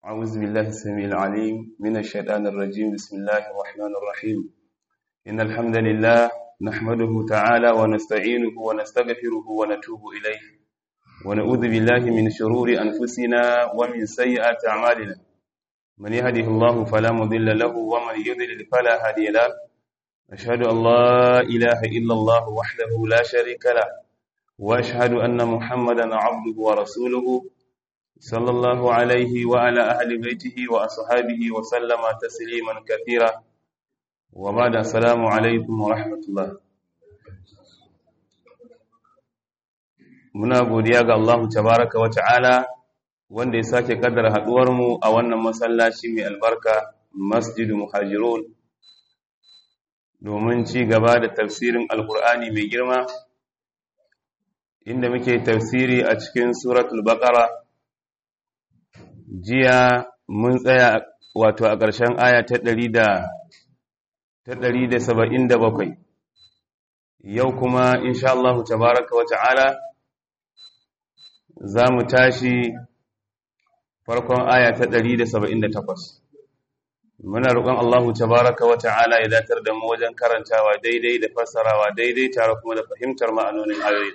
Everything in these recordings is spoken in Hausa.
أعوذ بالله السميع العليم من الشيطان الرجيم بسم الله الرحمن الرحيم إن الحمد لله نحمده تعالى ونستعينه ونستغفره ونتوب إليه ونعوذ بالله من شرور أنفسنا ومن سيئات أعمالنا من يهده الله فلا مضل له ومن يضلل فلا هادي له أشهد أن لا إله إلا الله وحده لا شريك له وأشهد أن محمدا عبده ورسوله صلى الله عليه وعلى أهل بيته وأصحابه وسلم تسليما كثيرا وبعد السلام عليكم ورحمة الله muna godiya ga Allah tabaraka wa ta'ala wanda ya sake kaddara haduwar mu a wannan masallaci mai albarka Masjidu Muhajirun domin ci gaba da tafsirin Alkur'ani mai girma inda muke tafsiri a cikin suratul Baqara jiya mun tsaya wato a ƙarshen aya ta ɗari da ta ɗari da saba'in da bakwai yau kuma insha Allah tabaraka wa ta'ala za mu tashi farkon aya ta ɗari da saba'in da takwas muna roƙon Allah tabaraka wa ta'ala ya datar da mu wajen karantawa daidai da fassarawa daidai tare kuma da fahimtar ma'anonin ayoyi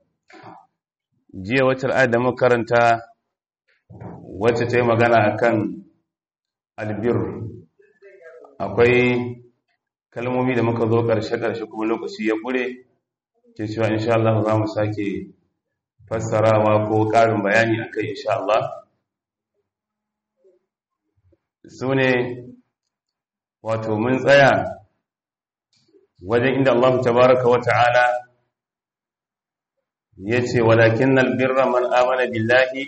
jiya wacce ayat da muka karanta wacce ta yi magana a kan albir akwai kalmomi da muka zo ƙarshe-ƙarshe kuma lokaci ya ƙure ke cewa insha Allah za mu sake fassarawa ko ƙarin bayani a kai insha Allah su ne wato mun tsaya wajen inda Allah tabaraka wa ta'ala ya ce walakin albirra man amana billahi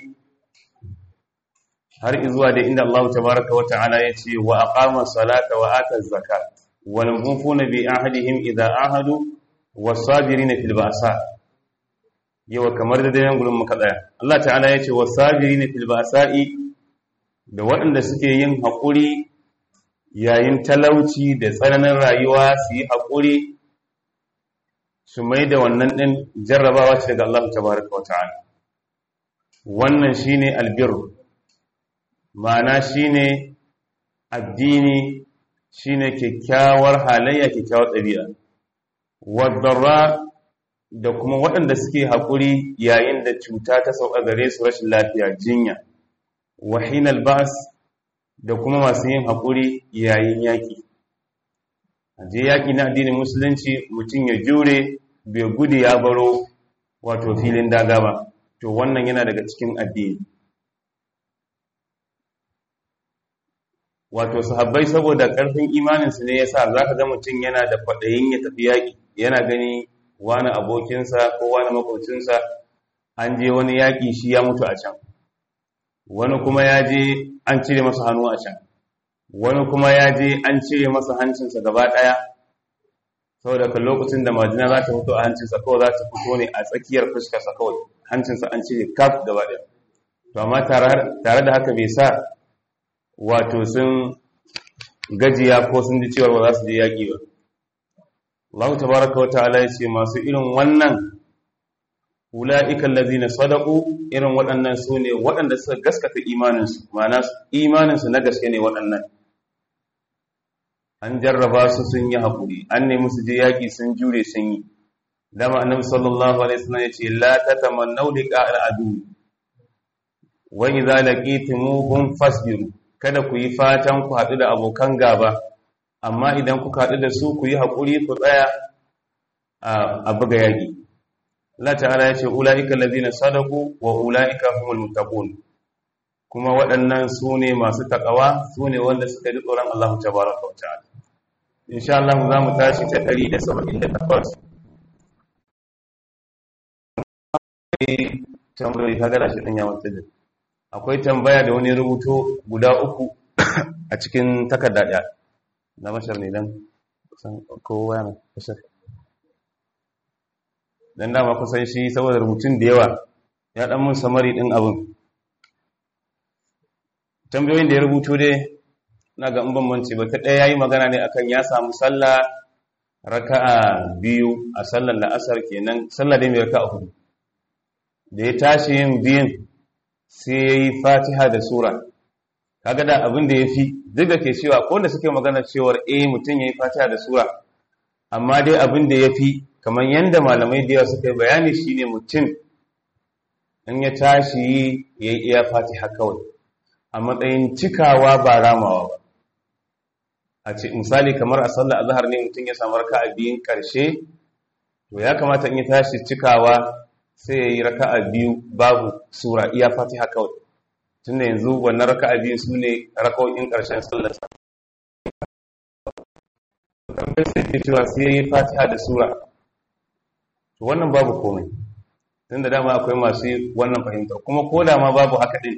har izuwa da inda Allah tabaraka wa ta'ala ya ce wa aqama salata wa ata zakat wal mufuna bi ahadihim idza ahadu was sabirina fil ba'sa yawa kamar da dayan gurin muka tsaya Allah ta'ala ya ce was sabirina fil ba'sa'i da waɗanda suke yin haƙuri yayin talauci da tsananin rayuwa su yi haƙuri su mai da wannan ɗin jarrabawa ce daga Allah tabaraka wa ta'ala wannan shine albirru ma'ana shine addini shine kyakkyawar halayya kyakkyawar ɗabi'a wadarra da kuma waɗanda suke haƙuri yayin da cuta ta sauka gare su rashin lafiya jinya wahinal ba'as da kuma masu yin haƙuri yayin yaƙi aje yaƙi na addinin musulunci mutum ya jure bai gudu ya baro wato filin daga ba to wannan yana daga cikin addini wato sahabbai saboda ƙarfin imaninsu ne yasa zaka ga mutum yana da kwaɗayin ya tafi yaƙi yana gani wani abokinsa ko wani makocinsa an je wani yaƙi shi ya mutu a can wani kuma ya je an cire masa hannu a can wani kuma ya je an cire masa hancinsa gaba ɗaya saboda kan lokacin da majina za ta fito a hancinsa kawai za ta fito ne a tsakiyar fuskarsa kawai hancinsa an cire kaf gaba ɗaya to amma tare da haka bai sa wato sun gajiya ko sun ji cewa ba za su je yaƙi ba Allah tabaraka wa ta'ala ya ce masu irin wannan ula'ika allazina sadaqu irin waɗannan su ne waɗanda suka gaskata imaninsu ma'ana imaninsu na gaske ne waɗannan an jarraba su sun yi haƙuri an nemi su je yaƙi sun jure sun yi dama annabi sallallahu alaihi wasallam ya ce la tatamannu liqa al'adu wa idza laqitumuhum fasbiru kada ku yi fatan ku haɗu da abokan gaba amma idan kuka haɗu da su ku yi haƙuri ku tsaya a buga yaƙi Allah ta'ala ya ce ula'ika allazina sadaku wa ula'ika humul muttaqun kuma waɗannan su ne masu takawa su ne wanda suka ji tsoron Allah tabaraka wa ta'ala insha Allah za mu tashi ta 178 tambayoyi ka gara shi ɗin yawon tijin akwai tambaya da wani rubuto guda uku a cikin takarda ɗaya na mashar ne don kowa yana mashar don dama kusan shi saboda rubutun da yawa ya ɗan mun samari ɗin abin tambayoyin da ya rubuto dai na ga bambanci ba ta ɗaya ya yi magana ne akan ya samu sallah raka'a biyu a sallar la'asar kenan sallah dai mai raka'a hudu da ya tashi yin biyun sai ya yi fatiha da sura kaga da abin da yafi duk da ke cewa ko da suke magana cewar eh mutum yayi fatiha da sura amma dai abin da yafi kamar yanda malamai da yawa suka yi bayani shine mutum in ya tashi yayi iya fatiha kawai a matsayin cikawa ba ramawa ba a ce misali kamar a sallar azhar ne mutum ya samu raka'a biyun karshe to ya kamata in ya tashi cikawa sai ya yi raka'a biyu babu sura iya fatiha kawai tunda yanzu wannan raka'a biyu su ne raka'o'in karshen sallar sa kamar sai ke cewa sai ya yi fatiha da sura to wannan babu komai tunda dama akwai masu wannan fahimtar kuma ko da ma babu haka din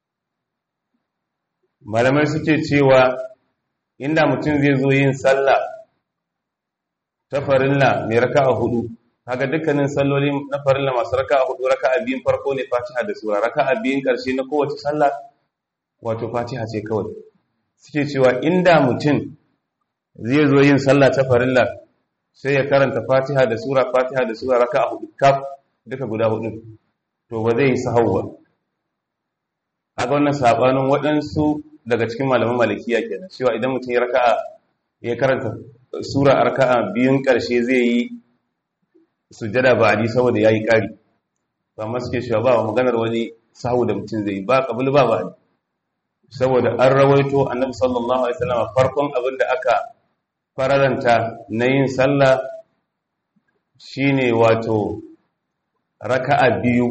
malamai suke cewa inda mutum zai zo yin sallah ta farilla mai raka'a hudu kaga dukkanin salloli na farilla masu raka'a hudu raka'a biyun farko ne fatiha da sura raka'a biyun karshe na kowace sallah wato fatiha ce kawai suke cewa inda mutum zai zo yin sallah ta farilla sai ya karanta fatiha da sura fatiha da sura raka'a hudu kaf duka guda hudu to ba zai yi sahau ba kaga wannan sabanin waɗansu daga cikin malaman malikiya kenan cewa idan mutum ya raka'a ya karanta sura a raka'a biyun karshe zai yi sujjada ba adi saboda yayi kari ba amma suke cewa ba maganar wani sahu da mutum zai yi ba kabul ba ba saboda an rawaito annabi sallallahu alaihi wasallam farkon abin da aka fararanta na yin sallah shine wato raka'a biyu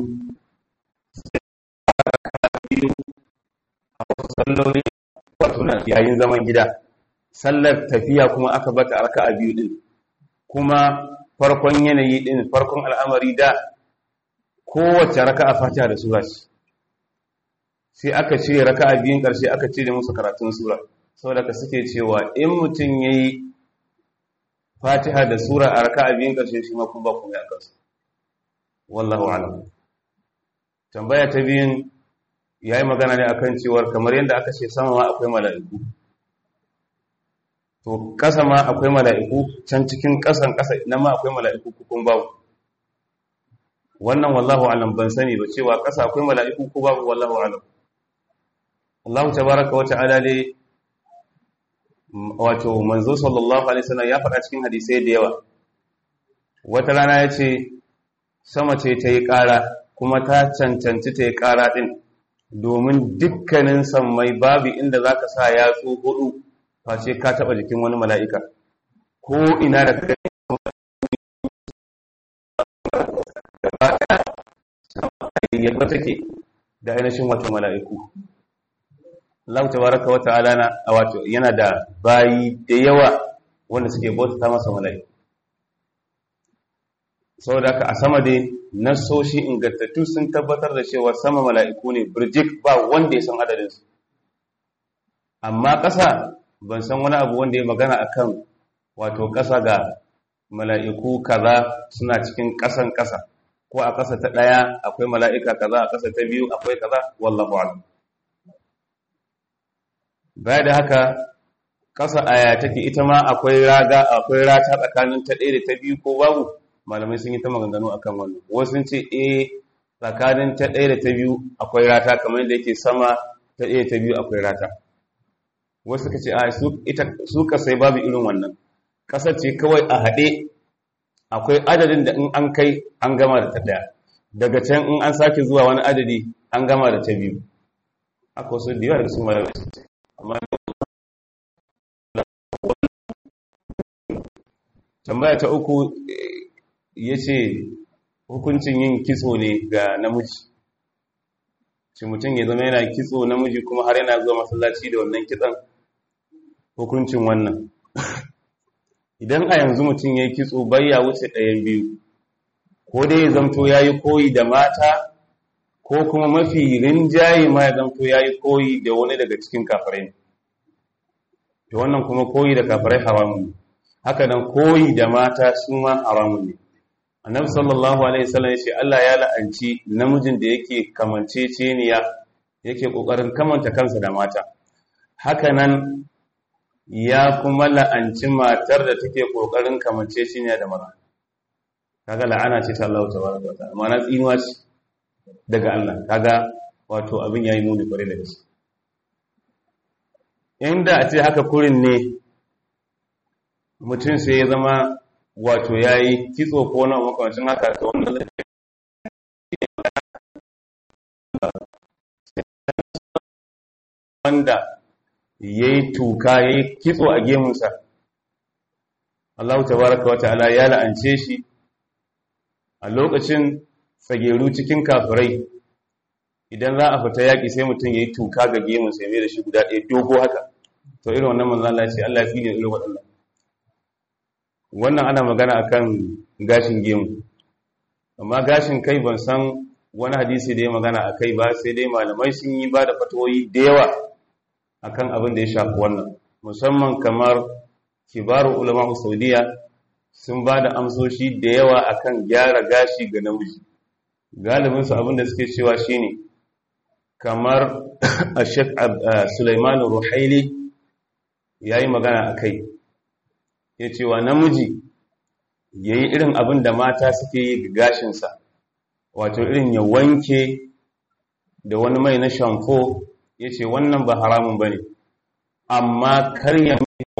raka'a biyu a wasu salloli wato na yayin zaman gida sallar tafiya kuma aka bata raka'a biyu din kuma farkon yanayi din farkon al'amari da kowace raka'a fatiha da sura ce sai aka ce raka'a biyun karshe aka ce da musu karatun sura saboda ka suke cewa in mutum yayi fatiha da sura a raka'a biyun karshe shi ma kuma ba kuma ya kansu wallahu a'lam tambaya ta biyun yayi magana ne akan cewar kamar yadda aka ce sama ma akwai mala'iku to kasa ma akwai mala'iku can cikin kasan kasa nan ma akwai mala'iku kun babu wannan wallahu a'lam ban sani ba cewa kasa akwai mala'iku ko babu wallahu a'lam Allah tabaraka wa ta'ala dai wato manzo sallallahu alaihi wasallam ya faɗa cikin hadisai da yawa wata rana ya ce sama ce ta yi ƙara kuma ta cancanci ta yi ƙara ɗin domin dukkanin sammai babu inda za ka sa yatsu hudu face ka taɓa jikin wani mala'ika ko ina da kai yadda take da ainihin wata mala'iku Allah tabaraka wa ta'ala na wato yana da bayi da yawa wanda suke bauta masa mala'iku saboda haka a sama dai nasoshi ingantattu sun tabbatar da cewa sama mala'iku ne birjik ba wanda ya san adadin su amma ƙasa ban san wani abu wanda ya magana akan wato ƙasa ga mala'iku kaza suna cikin ƙasan ƙasa ko a ƙasa ta ɗaya akwai mala'ika kaza a ƙasa ta biyu akwai kaza wallahu a'lam baya da haka ƙasa aya take ita ma akwai raga akwai rata tsakanin ta ɗaya da ta biyu ko babu malamai sun yi ta maganganu akan wannan wasu sun ce eh tsakanin ta ɗaya da ta biyu akwai rata kamar yadda yake sama ta ɗaya ta biyu akwai rata wasu suka ce a su ita su kasai babu irin wannan ƙasar ce kawai a haɗe akwai adadin da in an kai an gama da ta ɗaya daga can in an sake zuwa wani adadi an gama da ta biyu akwai wasu da yawa da su malamai sun ce amma tambaya ta uku ya ce hukuncin yin kitso ne ga namiji shi mutum ya zama yana kitso namiji kuma har yana zuwa masallaci da wannan kitson hukuncin wannan idan a yanzu mutum ya yi kitso bai ya wuce ɗayan biyu ko dai ya zamto ya yi koyi da mata ko kuma mafi rinjaye ma ya zamto ya yi koyi da wani daga cikin kafirai da wannan kuma koyi da kafirai haramun ne haka nan koyi da mata su ma haramun ne annabi sallallahu alaihi wasallam ya ce Allah ya la'anci namijin da yake kamanceceniya yake kokarin kamanta kansa da mata haka nan ya kuma la'anci matar da take kokarin kamanceceniya da maza kaga la'ana ce ta Allah tabaraka wa ta'ala ma'ana tsinuwa ce daga Allah kaga wato abin yayi muni kware da gaske inda a ce haka kurin ne mutum sai ya zama wato ya yi kitso ko na makamacin haka ta wannan wanda ya yi tuka ya yi kitso a gemunsa Allah tabaraka wa ta'ala ya la'ance shi a lokacin tsageru cikin kafirai idan za a fita yaƙi sai mutum ya yi tuka ga gemunsa ya mai da shi guda ɗaya dogo haka to irin wannan manzan Allah ce Allah ya fi irin waɗannan wannan ana magana akan gashin gemu amma gashin kai ban san wani hadisi da ya magana a kai ba sai dai malamai sun yi ba da fatoyi da yawa akan abin da ya shafi wannan musamman kamar kibaru ulama saudiya sun ba da amsoshi da yawa akan gyara gashi ga namiji galibinsu abin da suke cewa shine kamar a shek Sulaiman Ruhaili ya yi magana a kai ya cewa namiji ya yi irin abin da mata suke yi ga gashinsa wato irin ya wanke da wani mai na shamfo ya ce wannan ba haramun ba ne amma kar ya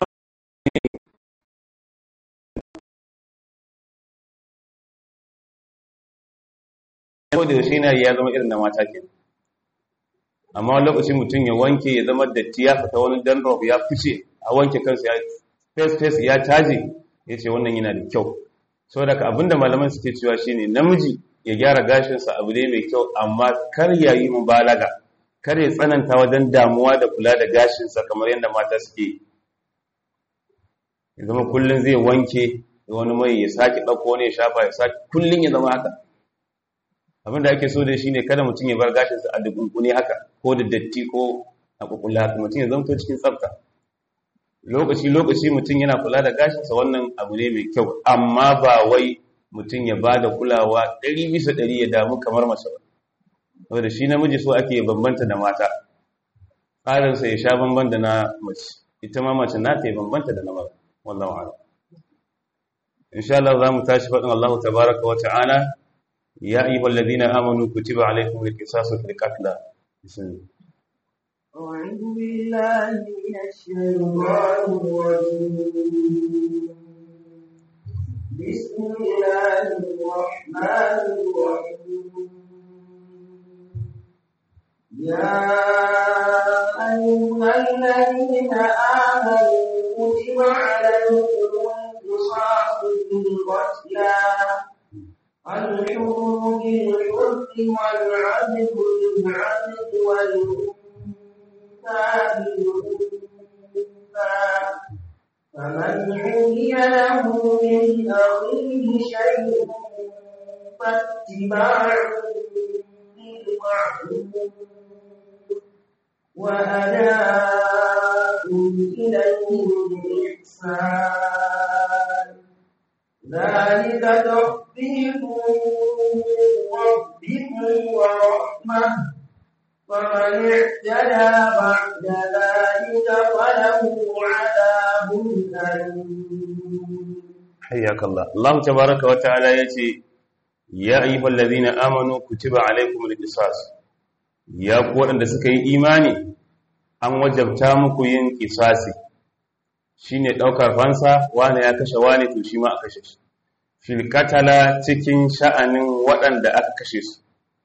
da yaushe na ya zama irin da mata ke amma wani lokaci mutum ya wanke ya zama datti ya fita wani dandruff ya fice a wanke kansa ya face face ya taje ya ce wannan yana da kyau sau daga abinda malaman suke cewa shine namiji ya gyara gashinsa abu ne mai kyau amma kar ya yi mubalaga kar ya tsananta wajen damuwa da kula da gashinsa kamar yadda mata suke ya zama kullum zai wanke da wani mai ya sake ɗauko wani ya shafa ya sake kullum ya zama haka abinda ake so da shi ne kada mutum ya bar gashinsa a dukunkune haka ko da datti ko a kukula haka mutum ya zamto cikin tsafta lokaci-lokaci mutum yana kula da gashinsa wannan abu ne mai kyau amma ba wai mutum ya ba da kulawa ɗari bisa ɗari ya damu kamar mace ba saboda shi namiji so ake bambanta da mata tsarinsa ya sha bamban da na mace ita ma mace na ta yi bambanta da na mara wallahu ala insha Allah za mu tashi faɗin Allah tabaraka wa ta'ala ya ayyuhal ladina amanu kutiba alaykum al-qisasu fil qatl bismillah أعوذ بالله من الشيطان الرجيم بسم الله الرحمن الرحيم يا أيها الذين آمنوا كتب عليكم القصاص في القتلى الحر بالحر والعبد بالعبد والأنثى فمن حمي له من أخيه شيء فاتباع بالمعروف وأداء إليه بإحسان ذلك تخفيف ربكم ورحمه فمن اعتدى بعد ذلك فله عذاب أليم حياك الله الله تبارك وتعالى يتي يا أيها الذين آمنوا كتب عليكم القصاص يا قوة da suka yi imani an wajabta muku yin kisasi shine daukar fansa wani ya kashe wani to shi ma a kashe shi fil katala cikin sha'anin waɗanda aka kashe su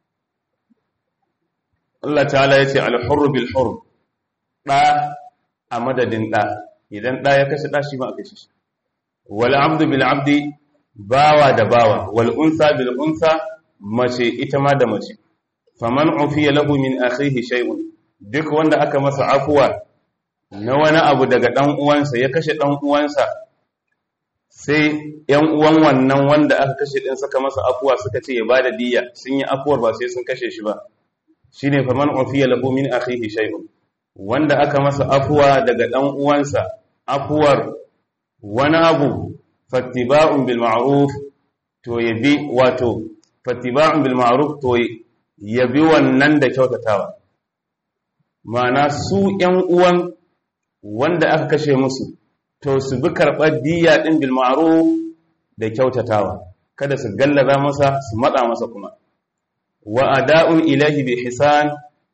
Allah ta'ala ya ce alhurru bil hurr ɗa a madadin ɗa idan ɗa ya kashe ɗa shi ma a kashe shi wal abdu bil abdi bawa da bawa wal unsa bil unsa mace ita ma da mace faman ufiya lahu min akhihi shay'un duk wanda aka masa afuwa na wani abu daga dan uwansa ya kashe dan uwansa sai yan uwan wannan wanda aka kashe din saka masa afuwa suka ce ya bada diyya sun yi afuwar ba sai sun kashe shi ba shine faman ufiya lahu min akhihi shay'un wanda aka masa afuwa daga dan uwansa afuwar wani abu fattiba'un bil ma'ruf to yabi wato fattiba'un bil ma'ruf to yabi wannan da kyautatawa ma'ana su ƴan uwan wanda aka kashe musu to su bi karɓar diyya ɗin bil ma'ruf da kyautatawa kada su gallaza masa su matsa masa kuma wa ada'un ilahi bi hisan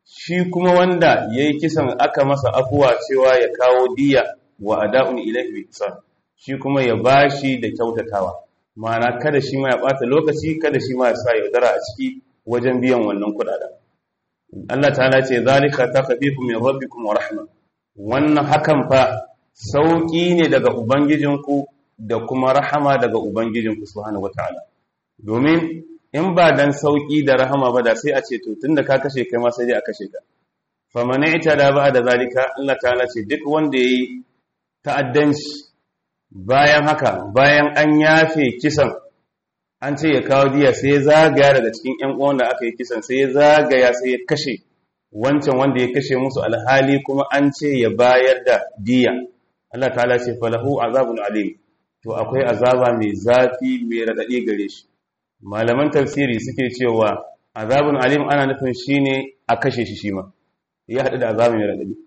shi kuma wanda yayi kisan aka masa afuwa cewa ya kawo diya wa ada'un ilayhi bi ihsan shi kuma ya bashi da kyautatawa ma'ana kada shi ma ya bata lokaci kada shi ma ya sa yaudara a ciki wajen biyan wannan kudaden Allah ta'ala ce zalika takfifu min rabbikum wa rahma wannan hakan fa sauki ne daga ubangijinku da kuma rahama daga ubangijinku subhanahu wataala domin in ba dan sauki da rahama ba da sai a ce to tunda ka kashe kai ma sai dai a kashe ka faman da ba da zalika Allah ta'ala ce duk wanda yayi ta'addanci bayan haka bayan an yafe kisan an ce ya kawo diya sai ya zagaya daga cikin ƴan uwan da aka yi kisan sai ya zagaya sai ya kashe wancan wanda ya kashe musu alhali kuma an ce ya bayar da diya Allah ta'ala ce falahu azabun alim to akwai azaba mai zafi mai radadi gare shi malaman tafsiri suke cewa azabun alim ana nufin shine a kashe shi shi ma ya hadu da azabun mai radadi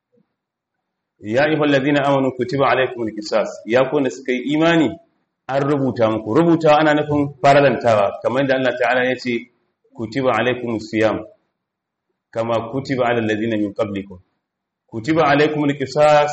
ya ayyuhal ladina amanu kutiba alaykumul qisas ya ku da suka yi imani an rubuta muku rubuta ana nufin faralantawa kamar da Allah ta'ala ya ce kutiba alaykumus siyam kama kutiba alal ladina min qablikum kutiba alaykumul qisas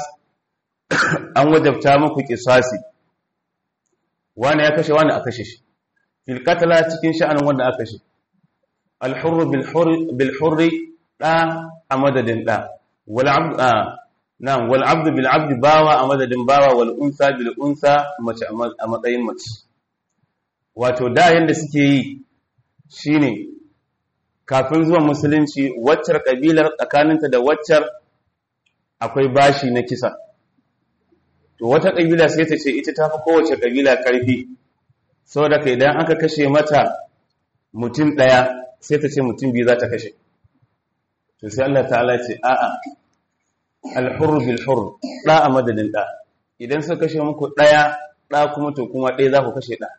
an wajabta muku qisasi wani ya kashe wani a kashe shi fil qatla cikin sha'anin wanda aka kashe al hurr bil hurr bil hurr da a madadin da wal abd na'am wal abd bil abd bawa a madadin bawa wal unsa bil unsa mace a matsayin mace wato da yanda suke yi shine kafin zuwan musulunci waccar kabilar tsakaninta da waccar akwai bashi na kisa to wata kabila sai ta ce ita ta fi kowace kabila karfi saboda kai idan aka kashe mata mutum daya sai ta ce mutum biyu za ta kashe to sai Allah ta'ala ce a'a al-hurr bil hurr da a madadin da idan suka kashe muku daya da kuma to kuma ɗaya za ku kashe da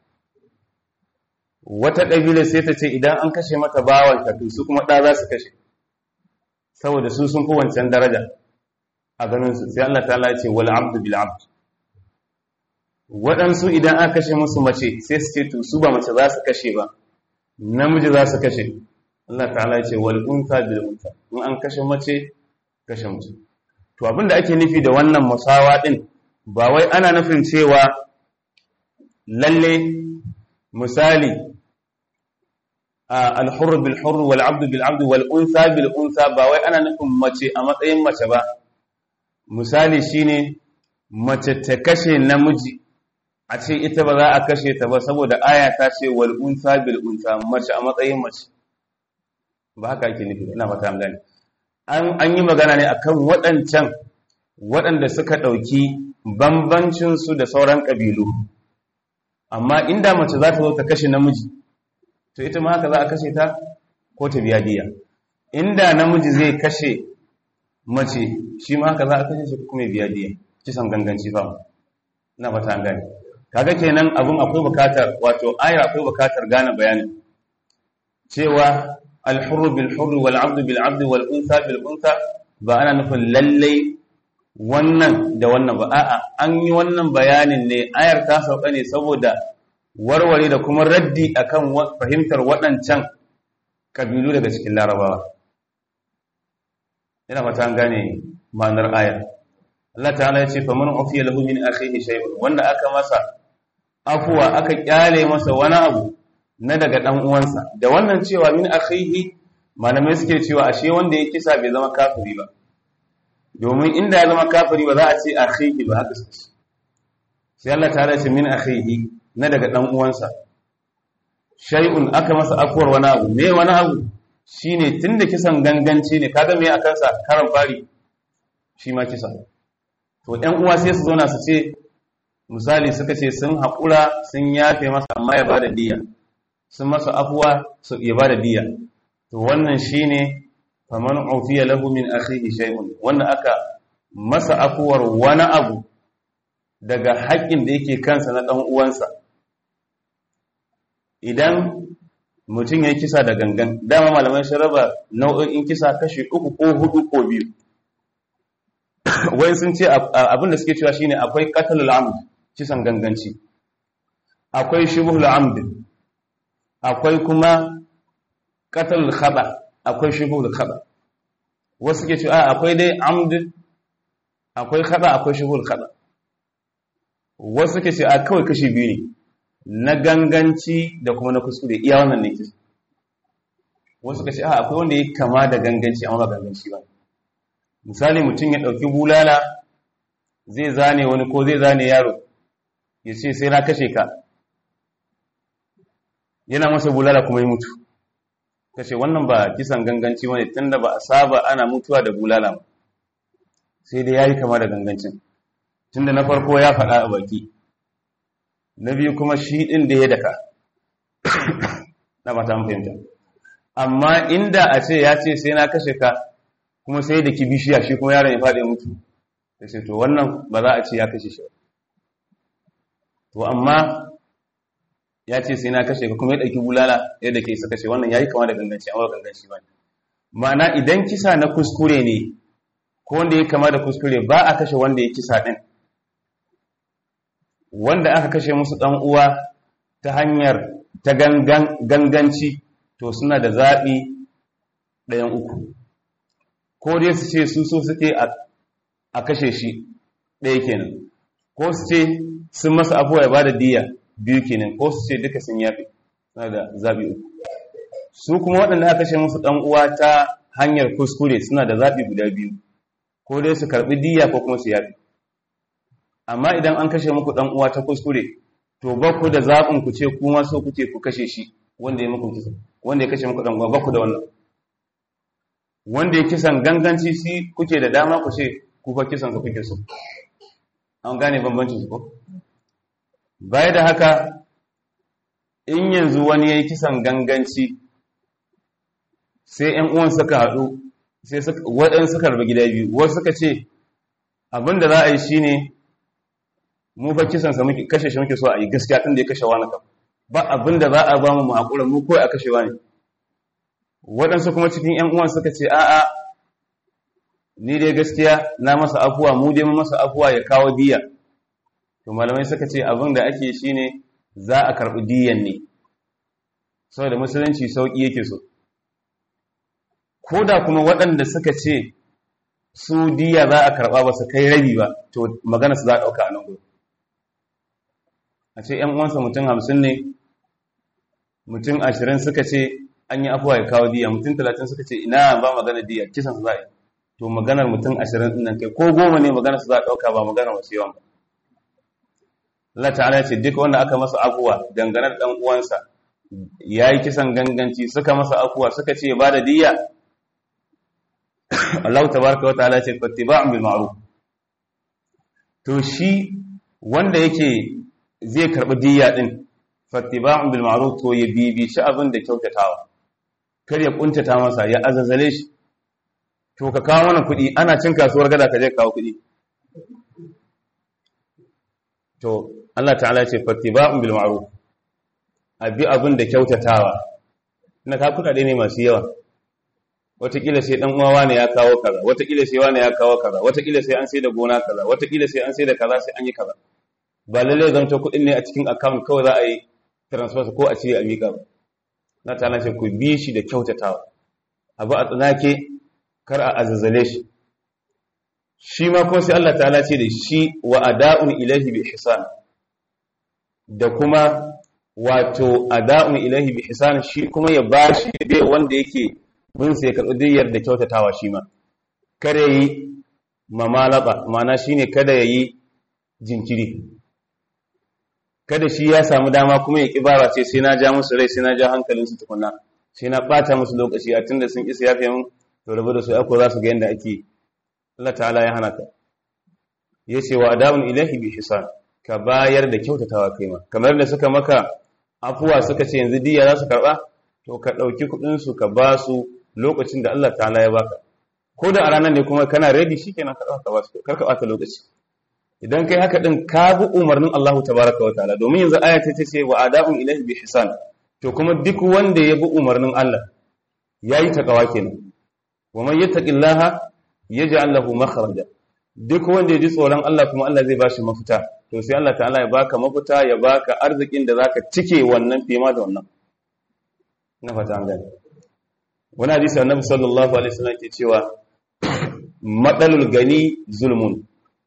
wata kabila sai ta ce idan an kashe mata bawan ta to su kuma da za su kashe saboda su sun fi wancan daraja a ganin su sai Allah ta'ala ya ce wal abdu bil abd waɗansu idan aka kashe musu mace sai su ce to su ba mace za su kashe ba namiji za su kashe Allah ta'ala ya ce wal unta bil unta in an kashe mace kashe mace to abinda ake nufi da wannan musawa din ba wai ana nufin cewa lalle misali al-hurr bil hurr wal 'abd bil 'abd wal unsa bil unsa ba wai ana nufin mace a matsayin mace ba misali shine mace ta kashe namiji a ce ita ba za a kashe ta ba saboda aya ta ce wal unsa bil unsa mace a matsayin mace ba haka ake nufi ina fata an gane an yi magana ne akan waɗancan waɗanda suka ɗauki bambancinsu da sauran ƙabilu amma inda mace za ta zo ta kashe namiji to ita ma haka za a kashe ta ko ta biya diya inda namiji zai kashe mace shi ma haka za a kashe shi kuma biya diya kisan ganganci ba ina fata an gane kaga kenan abun akwai bukatar wato ayar akwai bukatar gane bayanin cewa الحر بالحر والعبد بالعبد والأنثى بالأنثى ba ana nufin lallai wannan da wannan ba a'a an yi wannan bayanin ne ayar ta sauka ne saboda warware da kuma raddi akan fahimtar waɗancan kabilu daga cikin larabawa ina mata an gane ma'anar ayar Allah ta'ala ya ce fa man ufiya lahu min akhihi shay'un wanda aka masa afuwa aka kyale masa wani abu na daga ɗan uwansa da wannan cewa min akhihi malamai suke cewa ashe wanda ya kisa bai zama kafiri ba domin inda ya zama kafiri ba za a ce akhihi ba haka suke sai Allah ta ce min akhihi na daga ɗan uwansa shay'un aka masa afuwar wani abu me wani abu shine tunda kisan ganganci ne kaga me akan sa karan fari shi ma kisa to ɗan uwa sai su zauna su ce misali suka ce sun haƙura sun yafe masa amma ya bada diya sun masa afuwa su ya bada diya to wannan shine faman ufiya lahu min akhihi shay'un wanda aka masa afuwar wani abu daga haƙƙin da yake kansa na dan uwansa idan mutum ya kisa da gangan dama malamai sun raba nau'in kisa kashi uku ko hudu ko biyu wai sun ce abin da suke cewa shine akwai qatlul amd kisan ganganci akwai shubhul amd akwai kuma qatlul khata akwai shubhul khata wasu ke ce a akwai dai amd akwai khada akwai shuhul khada wasu ke ce a kawai kashi biyu ne na ganganci da kuma na kuskure iya wannan ne kisa wasu ka ce a akwai wanda ya kama da ganganci amma ba ganganci ba misali mutum ya ɗauki bulala zai zane wani ko zai zane yaro ya ce sai na kashe ka yana masa bulala kuma ya mutu kashe wannan ba kisan ganganci wani tun da ba a saba ana mutuwa da bulala ba sai dai ya yi kama da gangancin tun da na farko ya faɗa a baki na biyu kuma shi ɗin da ya daka na ba ta fahimta amma inda a ce ya ce sai na kashe ka kuma sai da ki bishiya shi kuma yaron ya faɗi mutu da ce to wannan ba za a ce ya kashe shi to amma ya ce sai na kashe ka kuma ya ɗauki bulala yadda ke isa kashe wannan ya yi kama da ganganci amma ba ganganci ba ma'ana idan kisa na kuskure ne ko wanda ya kama da kuskure ba a kashe wanda ya kisa ɗin wanda aka kashe musu ɗan uwa ta hanyar ta ganganci to suna da zaɓi ɗayan uku ko dai su ce su so suke a kashe shi ɗaya kenan ko su ce sun masa abuwa ya ba da diya biyu kenan ko su ce duka sun yafi suna da zaɓi uku su kuma waɗanda aka kashe musu ɗan uwa ta hanyar kuskure suna da zaɓi guda biyu ko dai su karɓi diya ko kuma su yafi amma idan an kashe muku ɗan uwa ta kuskure to ba ku da zaɓin ku ce kuma so kuke ku kashe shi wanda ya muku kisa wanda ya kashe muku ɗan uwa ba ku da wannan wanda ya kisan ganganci shi kuke da dama ku ce ku fa kisan ka kuke so an gane bambancin su ko baya da haka in yanzu wani ya yi kisan ganganci sai ‘yan uwan suka haɗu sai waɗansu suka rabu gida biyu wasu suka ce abin da za a yi shi ne mu fa kisansa muke kashe shi muke so a yi gaskiya tun da ya kashe wani kam ba abin da za a ba mu haƙura mu kawai a kashe wani waɗansu kuma cikin ‘yan uwan suka ce a'a ni dai gaskiya na masa afuwa mu dai masa afuwa ya kawo diya to malamai suka ce abin da ake shi ne za a karɓi diyan ne saboda musulunci sauƙi yake so ko da kuma waɗanda suka ce su diya za a karɓa ba su kai rabi ba to magana su za a ɗauka a nan gudu a ce ‘yan uwansa mutum hamsin ne mutum ashirin suka ce an yi afuwa ya kawo diya mutum talatin suka ce ina ba magana diya kisan su za a yi to maganar mutum ashirin ɗin nan kai ko goma ne maganar su za a ɗauka ba maganar wasu yawan ba Allah ta'ala ce duk wanda aka masa afuwa dangane da ɗan uwansa ya yi kisan ganganci suka masa afuwa suka ce ba da diya Allah tabaraka wa ta'ala ce fattiba'un bil ma'ruf to shi wanda yake zai karbi diya din fattiba'un bil ma'ruf to ya bibici abin da kyautatawa kar ya kuntata masa ya azazale shi to ka kawo mana kuɗi ana cin kasuwar gada ka je kawo kuɗi to Allah ta'ala ya ce fattiba'un bil ma'ruf abi abin da kyautatawa ina ka kuɗaɗe ne masu yawa watakila sai dan uwa ne ya kawo kaza watakila sai wani ya kawo kaza watakila sai an sai da gona kaza watakila sai an sai da kaza sai an yi kaza ba lalle zan ta kuɗin ne a cikin account kawai za a yi transfer ko a cire a miƙa ba na ta ce ku bi shi da kyautatawa abu a tsanake kar a azazzale shi shi ma kuma sai Allah ta'ala ce da shi wa ada'un ilahi bi ihsan da kuma wato ada'un ilahi bi ihsan shi kuma ya bashi dai wanda yake bin sai karɓi diyyar da kyautatawa shi ma kada yi mamalaba mana shine kada yayi jinkiri kada shi ya samu dama kuma ya kibara ce sai na ja musu rai sai na ja hankalin su tukunna sai na bata musu lokaci a tunda sun isa yafe mun to rabu da su ako za su ga yanda ake Allah ta'ala ya hana ka yace wa adabun ilahi bi hisan ka bayar da kyautatawa kai ma kamar da suka maka afuwa suka ce yanzu diya za su karba to ka dauki kudin su ka ba su lokacin da Allah ta'ala ya baka ko da a ranar ne kuma kana ready shikenan ka dauka ba su kar ka bata lokaci idan kai haka din ka bi umarnin Allah tabaraka wa ta'ala domin yanzu aya ta ce wa adabun ilahi bi hisan to kuma duk wanda ya bi umarnin Allah yayi takawa kenan wa man yattaqillaha yaj'al lahu makhraja duk wanda ya ji tsoron Allah kuma Allah zai bashi mafita to sai Allah ta'ala ya baka mafita ya baka arzikin da zaka cike wannan fima da wannan na fata an gani wani hadisi annabi sallallahu alaihi wasallam ke cewa matsalul gani zulmun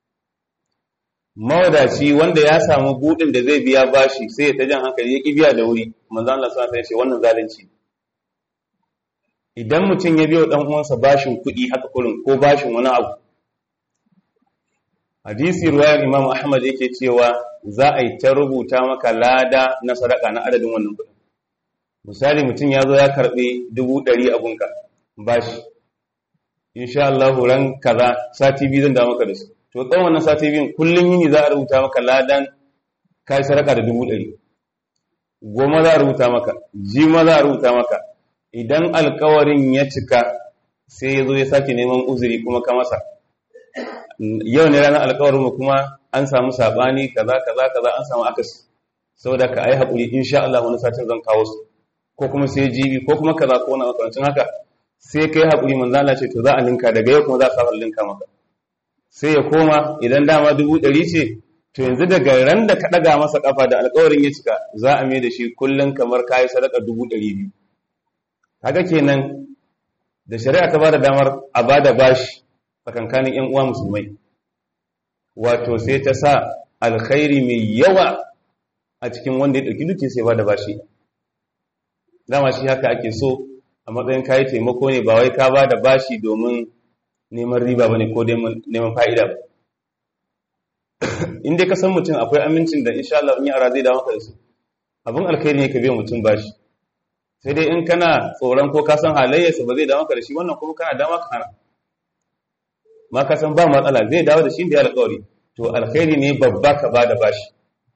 mawadaci wanda ya samu budin da zai biya bashi sai ya ta jan hankali ya biya da wuri manzo Allah sallallahu alaihi wasallam wannan zalunci idan mutum ya biyo dan uwansa bashin kuɗi haka kurin ko bashin wani abu hadisi ruwayar Imam Ahmad yake cewa za a yi ta rubuta maka lada na sadaka na adadin wannan kuɗin misali mutum ya zo ya karɓi dubu ɗari a gunka bashi insha Allah ran kaza sati biyu zan dawo maka da su to tsawon wannan sati biyun kullum yini za a rubuta maka ladan kai sadaka da dubu ɗari goma za a rubuta maka jima za a rubuta maka idan alkawarin ya cika sai ya zo ya sake neman uzuri kuma ka masa yau ne ranar alkawarin mu kuma an samu sabani kaza kaza kaza an samu akasi saboda ka ai haƙuri insha Allah wani satin zan kawo su ko kuma sai jibi ko kuma kaza ko wani makamancin haka sai kai haƙuri manzo Allah ce to za a linka daga yau kuma za a saba linka maka sai ya koma idan dama dubu ɗari ce to yanzu daga ran da ka ɗaga masa ƙafa da alƙawarin ya cika za a mai da shi kullum kamar kayi sadaka dubu ɗari biyu kaga kenan da shari'a ta bada damar a bada bashi tsakankanin ƴan uwa musulmai wato sai ta sa alkhairi mai yawa a cikin wanda ya ɗauki duki sai bada bashi dama shi haka ake so a matsayin kayi taimako ne ba wai ka bada bashi domin neman riba bane ko neman fa'ida ba in dai ka san mutum akwai amincin da insha Allah in yi ara zai dawo maka da su abin alkhairi ne ka biya mutum bashi sai dai in kana tsoron ko ka san halayyarsa ba zai dawo maka da shi wannan kuma kana dama ka hana ma ka san ba matsala zai dawo da shi da ya alƙawari to alkhairi ne babba ka bada bashi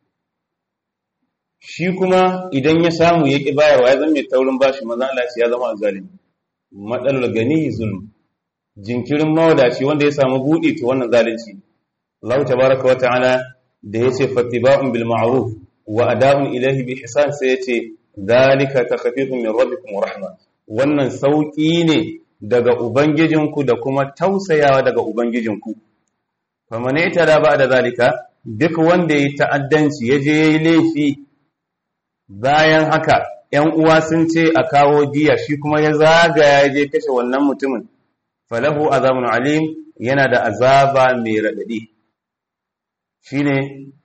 shi kuma idan ya samu ya ƙi bayarwa ya zama mai taurin bashi maza Allah ya zama azalimi matsalar gani zulm jinkirin mawadaci wanda ya samu buɗe to wannan zalunci Allah tabaraka wa ta'ala da yace fattiba'un bil ma'ruf wa ada'un ilayhi bi ihsan sai yace zalika takhfifun min rabbikum wa rahma wannan sauki ne daga ubangijinku da kuma tausayawa daga ubangijinku faman ita ba da zalika duk wanda ya ta'addanci ya je yayi laifi bayan haka ‘yan uwa sun ce a kawo diya shi kuma ya zagaya ya je kashe wannan mutumin falahu azabun alim yana da azaba mai raɗaɗi shi ne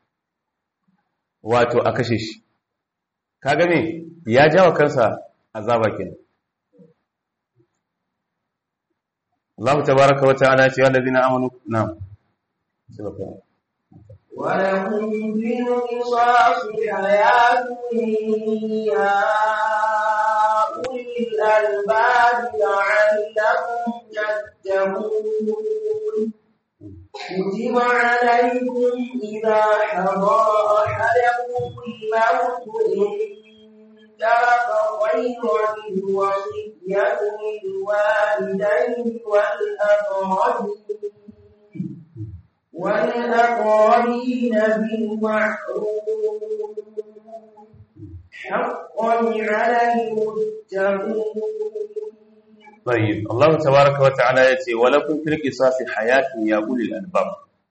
wato a kashe shi ka gane ya jawa kansa azaba kenan Allah tabaraka wa ta'ala ce wallazina amanu na'am ولهم في القصاص حياة يا أولي الألباب لعلكم تتقون كتب عليكم إذا حضر أحدكم الموت إن ترك خيرا الوصية للوالدين والأقربين والأقربين بالمعروف حقا على المتقين طيب الله تبارك وتعالى يتي ولكم في القصاص حياة يا أولي الألباب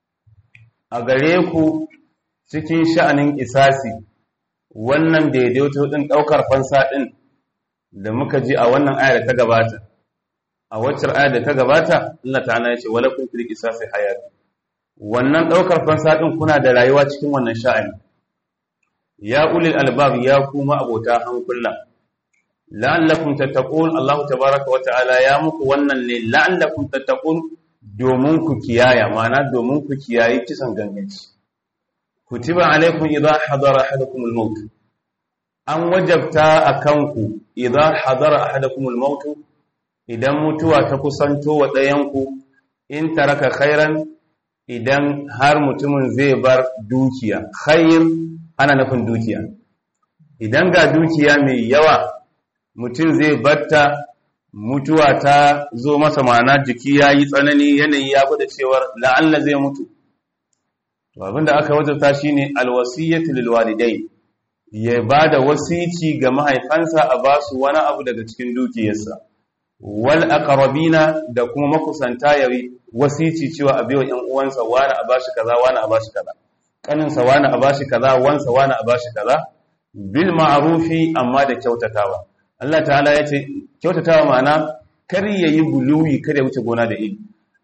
أغريكو cikin sha'anin isasi wannan daidaito din daukar fansa din da muka ji a wannan ayar da ta gabata a waccar ayar da ta gabata Allah ta'ala ya ce walakum fil qisasi hayatun wannan ɗaukar fansa ɗin kuna da rayuwa cikin wannan sha'ani ya ulil albab ya kuma abota hankula la'allakum tattaqun Allah tabaaraka wa ta'ala ya muku wannan ne la'allakum tattaqun domin ku kiyaya ma'ana domin ku kiyayi kisan ganganci kutiba alaikum idha hadara ahadakum al-maut an wajabta akan ku idha hadara ahadakum al-maut idan mutuwa ta kusanto wa ɗayan ku in taraka khairan idan har mutumin zai bar dukiya khayr ana nufin dukiya idan ga dukiya mai yawa mutum zai batta mutuwa ta zo masa ma'ana jiki ya yi tsanani yanayi ya gwada cewar la'alla zai mutu to abinda aka wajabta shine alwasiyyatu lil walidai ya bada wasici ga mahaifansa a basu wani abu daga cikin dukiyarsa wal aqrabina da kuma makusanta yayi wasici cewa a biyo ƴan uwansa wani a bashi kaza wani a bashi kaza kaninsa wani a bashi kaza wansa wani a bashi kaza bil ma'rufi amma da kyautatawa Allah ta'ala ya ce kyautatawa ma'ana kar yayi guluwi kada ya wuce gona da iri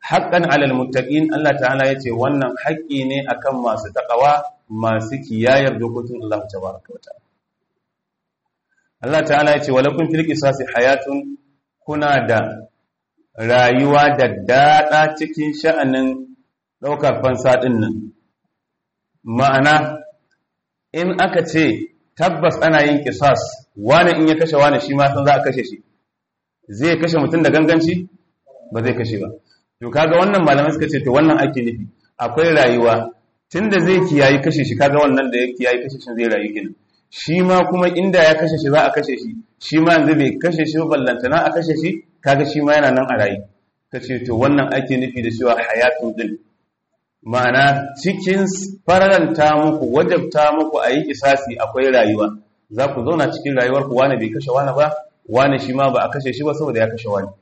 haqqan 'alal muttaqin Allah ta'ala yace wannan haƙƙi ne akan masu takawa masu kiyayar dokokin Allah tabaraka wa ta'ala Allah ta'ala yace walakum fil qisasi hayatun kuna da rayuwa da dada cikin sha'anin daukar fansa din nan ma'ana in aka ce tabbas ana yin kisas wani in ya kashe wani shi ma san za a kashe shi zai kashe mutum da ganganci ba zai kashe ba to kaga wannan malamai suka ce to wannan ake nufi akwai rayuwa tunda zai kiyayi kashe shi kaga wannan da ya kiyayi kashe shi zai rayu kenan shi ma kuma inda ya kashe shi za a kashe shi shi ma yanzu bai kashe shi ballantana a kashe shi kaga shi ma yana nan a rayu kace to wannan ake nufi da cewa hayatun din ma'ana cikin fararanta muku wajabta muku a yi kisasi akwai rayuwa za ku zauna cikin rayuwar ku wani bai kashe wani ba wani shi ma ba a kashe shi ba saboda ya kashe wani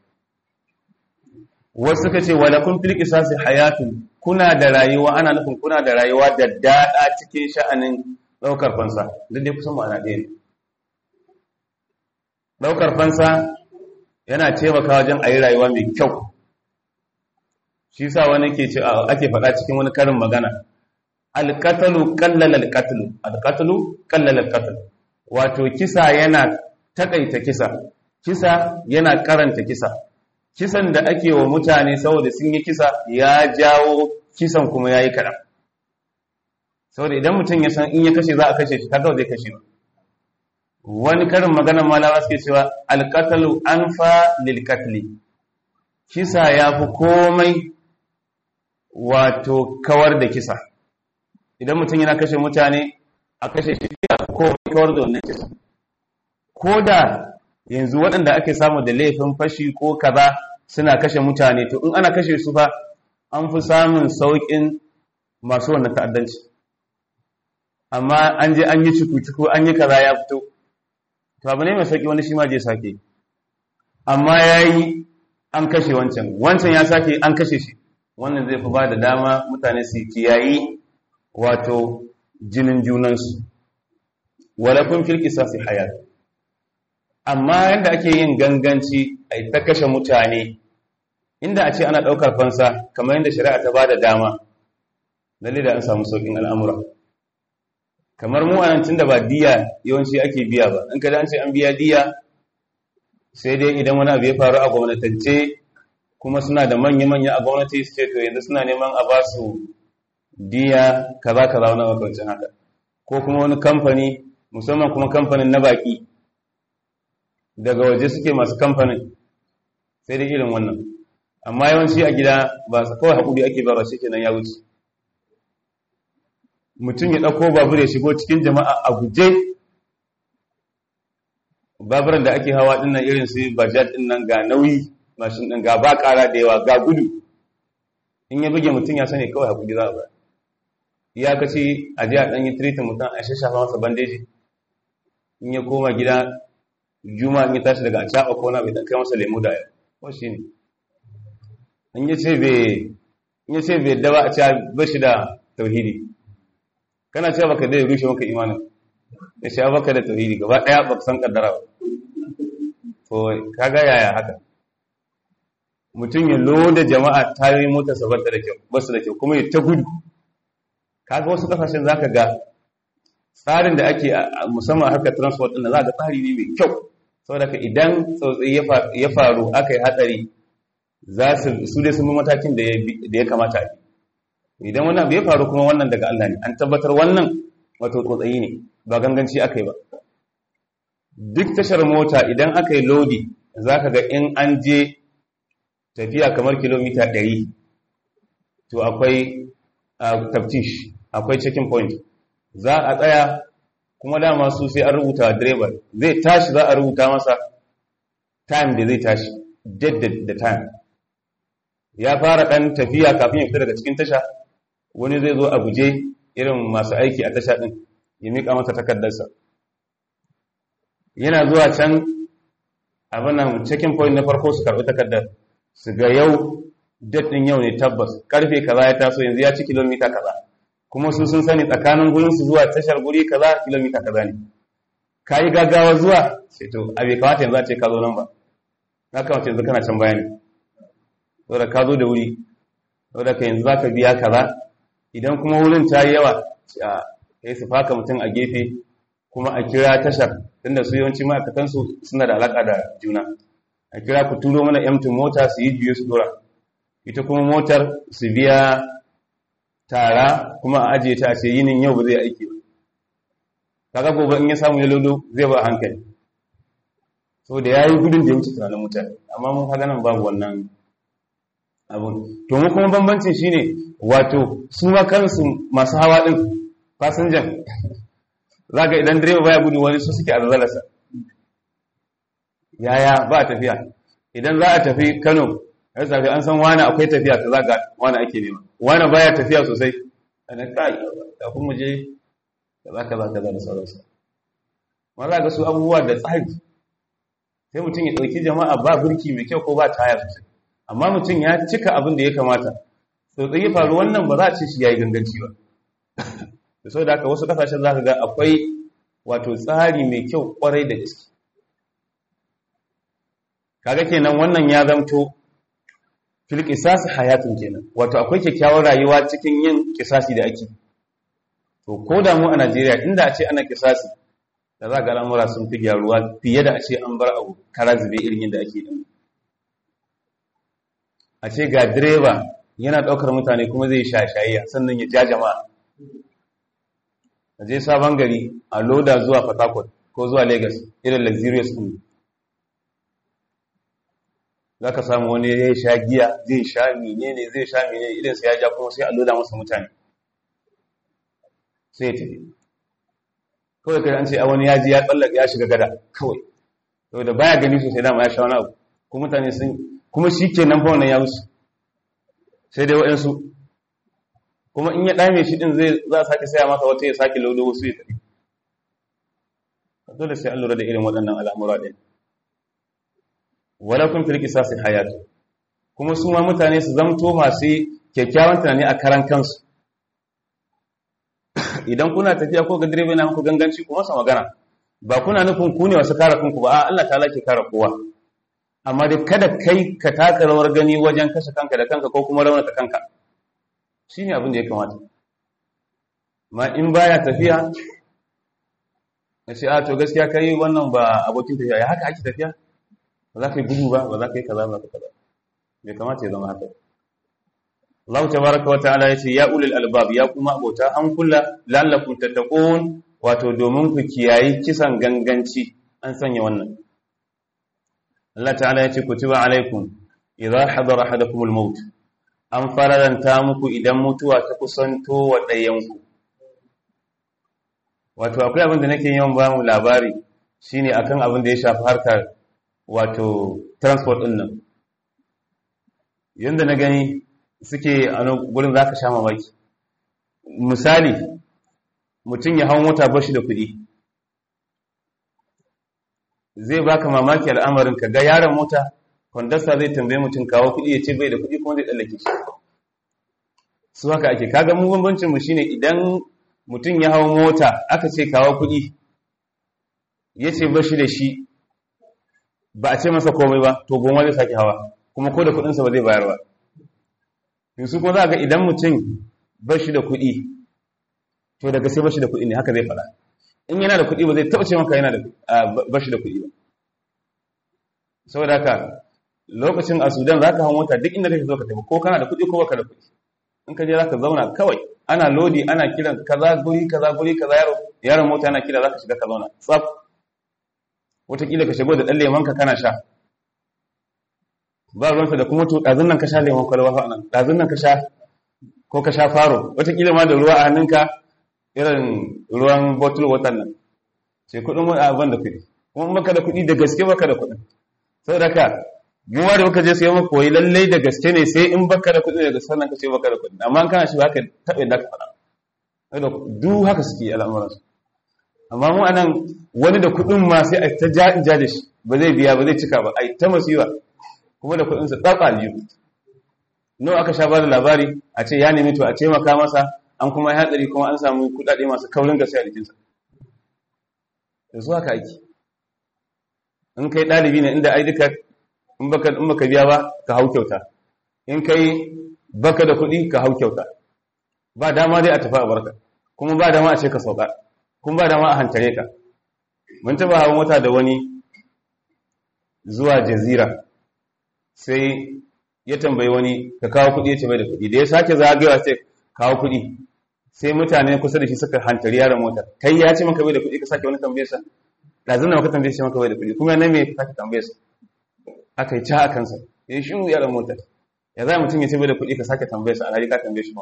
wasu suka ce wala kun fil qisasi hayatun kuna da rayuwa ana nufin kuna da rayuwa da dada cikin sha'anin daukar fansa duk dai kusan ma'ana ɗaya ne daukar fansa yana taimaka wajen a yi rayuwa mai kyau shi sa wani ke ce ake faɗa cikin wani karin magana alƙatalu kallal alƙatalu alƙatalu kallal alƙatalu wato kisa yana takaita kisa kisa yana karanta kisa kisan da ake wa mutane saboda sun yi kisa ya jawo kisan kuma ya yi kaɗan saboda idan mutum ya san in ya kashe za a kashe shi kaga zai kashe ba wani karin maganar malawa suke cewa alƙatalu an fa lilƙatli kisa ya fi komai wato kawar da kisa idan mutum yana kashe mutane a kashe shi ya fi komai kawar da wannan kisa ko da yanzu waɗanda ake samu da laifin fashi ko kaza suna kashe mutane to in ana kashe su fa an fi samun sauƙin masu wannan ta'addanci amma an je an yi cuku-cuku an yi kaza ya fito to abu ne mai sauƙi wani shi ma je sake amma ya yi an kashe wancan wancan ya sake an kashe shi wannan zai fi ba da dama mutane su kiyayi wato jinin junansu walakun filkisa su hayat amma yadda ake yin ganganci a ta kashe mutane inda a ce ana ɗaukar fansa kamar yadda shari'a ta ba da dama lalle da an samu sauƙin al'amura kamar mu anan tun da ba diya yawanci ake biya ba in kada an ce an biya diya sai dai idan wani abu ya faru a gwamnatance kuma suna da manya-manya a gwamnati su ce to yanzu suna neman a ba su diya kaza kaza wani makwancin haka ko kuma wani kamfani musamman kuma kamfanin na baki daga waje suke masu kamfanin sai dai irin wannan amma yawanci a gida ba su kawai haƙuri ake ba shi kenan ya wuce mutum ya ɗauko babur ya shigo cikin jama'a a guje baburan da ake hawa ɗin nan irin su bajaj ɗin nan ga nauyi mashin ɗin ga ba ƙara da yawa ga gudu in ya buge mutum ya sani kawai haƙuri za a ba ya kace a ji a ɗan yi tiritin mutum a shashafa masa bandeji in ya koma gida juma in ya tashi daga caɓa ko na bai ɗan kai masa lemu da ko shi ne in ya ce bai daba a ce ba shi da tauhidi kana cewa baka dai rushe maka imanin ya ce baka da tauhidi gaba ɗaya ba san kaddara ba to kaga yaya haka mutum ya loda jama'a tayoyi mota sa bata da kyau basu da kyau kuma ya ta gudu kaga wasu kasashen zaka ga tsarin da ake musamman haka transport din za ga tsari ne mai kyau saboda ka idan tsautsayi ya faru aka yi hatsari za su su dai sun bi matakin da ya kamata a idan wannan abu ya faru kuma wannan daga Allah ne an tabbatar wannan wato tsotsayi ne ba ganganci aka yi ba duk tashar mota idan aka yi lodi za ka ga in an je tafiya kamar kilomita 100 to akwai taftish akwai checking point za a tsaya kuma dama su sai an rubuta direba zai tashi za a rubuta masa time da zai tashi dead da time ya fara ɗan tafiya kafin ya fita daga cikin tasha wani zai zo a guje irin masu aiki a tasha ɗin ya miƙa masa takardarsa yana zuwa can abinan checking point na farko su karɓi takardar su ga yau ɗin yau ne tabbas karfe kaza ya taso yanzu ya ci kilomita kaza kuma su sun sani tsakanin gurin su zuwa tashar guri kaza kilomita kaza ne ka yi gaggawa zuwa sai to a bai kamata yanzu a ce ka zo nan ba na kamata yanzu kana can bayani saboda ka zo da wuri saboda ka yanzu zaka biya kaza idan kuma wurin ta yi yawa sai su faka mutum a gefe kuma a kira tashar tunda su yawanci ma'aikatan su suna da alaka da juna a kira ku turo mana emtin mota su yi biyu su dora ita kuma motar su biya tara kuma a ajiye ta a ce yinin yau ba zai aiki ba kaga gobe in ya samu ya lodo zai ba hankali so da yayi gudun da ya wuce tunanin mutane amma mun kaga nan babu wannan abun to mu kuma bambancin shine wato su ma kansu masu hawa din fasinjan zaka idan direba baya gudu wani su suke azzalarsa yaya ba tafiya idan za a tafi Kano ya tafi an san wani akwai tafiya ta zaga wani ake nema wani baya tafiya sosai ana kai kafin mu je kaza kaza kaza da sauransu ma za ga su abubuwa da tsari sai mutum ya ɗauki jama'a ba birki mai kyau ko ba taya sosai amma mutum ya cika abin da ya kamata to da ya faru wannan ba za a ce shi yayi ganganci ba da saboda haka wasu kasashen za ka ga akwai wato tsari mai kyau kwarai da gaske kaga kenan wannan ya zamto fil qisas hayatun kenan wato akwai kyakkyawar rayuwa cikin yin kisasi da ake to ko da mu a Najeriya inda a ce ana kisasi da za ga al'amura sun fi gyaruwa fiye da a ce an bar abu kara zube irin yadda ake yi a ce ga direba yana ɗaukar mutane kuma zai sha shayayya sannan ya ja jama'a a je sabon gari a loda zuwa Port ko zuwa Lagos irin luxurious ɗin za ka samu wani ya sha giya zai sha menene zai sha menene idan sai ya ja kuma sai a loda masa mutane sai ya tafi kawai kai an ce a wani ya ji ya tsallaka ya shiga gada kawai to da baya gani sosai dama ya sha wani abu kuma mutane sun kuma shi ke nan fa wannan ya musu sai dai waɗansu kuma in ya ɗame shi ɗin zai za a sake saya masa wata ya sake laudo wasu ya tafi dole sai an lura da irin waɗannan al'amura ɗin walakun fil qisasi hayatu kuma su ma mutane su zamto masu kyakkyawan tunani a karan kansu idan kuna tafiya ko ga direba yana muku ganganci ku masa magana ba kuna nufin ku ne wasu kare kanku ba a Allah ta ke kare kowa amma dai kada kai ka taka rawar gani wajen kashe kanka da kanka ko kuma raunata kanka shine abin da ya kamata ma in baya tafiya ya ce a to gaskiya kai wannan ba abokin tafiya ya haka ake tafiya ba za ka yi gudu ba ba za ka yi kaza ba ka kaza bai kamata ya zama haka Allah tabaraka wata'ala ya ce ya ulil albab ya kuma abota an kula la'allakum tattaqun wato domin ku kiyayi kisan ganganci an sanya wannan Allah ta'ala ya ce kutiba alaikum idza hadara ahadakum al-maut an fararanta muku idan mutuwa ta kusanto wa ɗayanku wato akwai abin da nake yawan ba mu labari shine akan abin da ya shafi harkar wato transport ɗin nan yanda na gani suke a gurin za ka sha mamaki misali mutum ya hau mota bashi da kuɗi zai baka mamaki al'amarin ka ga yaron mota kwandasta zai tambaye mutum kawo kuɗi ya ce bai da kuɗi kuma zai tsallake shi su haka ake kaga mu bambancin mu shine idan mutum ya hau mota aka ce kawo kuɗi ya ce bashi da shi ba a ce masa komai ba to goma zai sake hawa kuma ko da kuɗinsa ba zai bayar ba yanzu kuma za ga idan mutum bashi da kuɗi to daga sai bashi da kuɗi ne haka zai faɗa in yana da kuɗi ba zai taɓa ce maka yana da bashi da kuɗi ba saboda haka lokacin a sudan za ka hau mota duk inda kake zo ka tafi ko kana da kuɗi ko baka da kuɗi in ka je za ka zauna kawai ana lodi ana kiran kaza guri kaza guri kaza yaro yaron mota yana kira za ka shiga ka zauna tsaf wataƙila ka shigo da ɗan lemon ka kana sha ba ruwansa da kuma to ɗazun nan ka sha lemon kwalwa fa nan ɗazun nan ka sha ko ka sha faro wataƙila ma da ruwa a hannunka irin ruwan bottle water nan sai kuɗin wani abin da kuɗi kuma baka da kuɗi da gaske baka da kuɗin saboda ka mu ma da muka je sai mu koyi lallai da gaske ne sai in baka da kuɗi da gaske nan ka ce baka da kuɗi amma kana shi baka taɓa da ka faɗa saboda duk haka suke al'amuran su amma mu anan wani da kuɗin ma sai a ta ja in ja da shi ba zai biya ba zai cika ba ai ta masiwa kuma da kuɗin sa tsatsa aljihu nawa aka sha ba da labari a ce ya nemi to a taimaka masa an kuma ya hatsari kuma an samu kuɗaɗe masu kaurin gaske a jikinsa da zuwa ka aiki in kai ɗalibi ne inda ai duka in baka in baka biya ba ka hau kyauta in kai baka da kuɗi ka hau kyauta ba dama dai a tafi a barka kuma ba dama a ce ka sauka kuma ba dama a hantare ka mun taba hawa mota da wani zuwa jazira sai ya tambayi wani ka kawo kuɗi ya ce bai da kuɗi da ya sake zagayewa sai kawo kuɗi sai mutane kusa da shi suka hantari yaron mota kai ya ce maka bai da kuɗi ka sake wani tambaye sa ɗazin da maka tambaye shi maka bai da kuɗi kuma na me ka sake tambaye sa aka yi ca a kansa ya yi shiru yaron mota ya za mutum ya ce bai da kuɗi ka sake tambaye sa alhali ka tambaye shi ma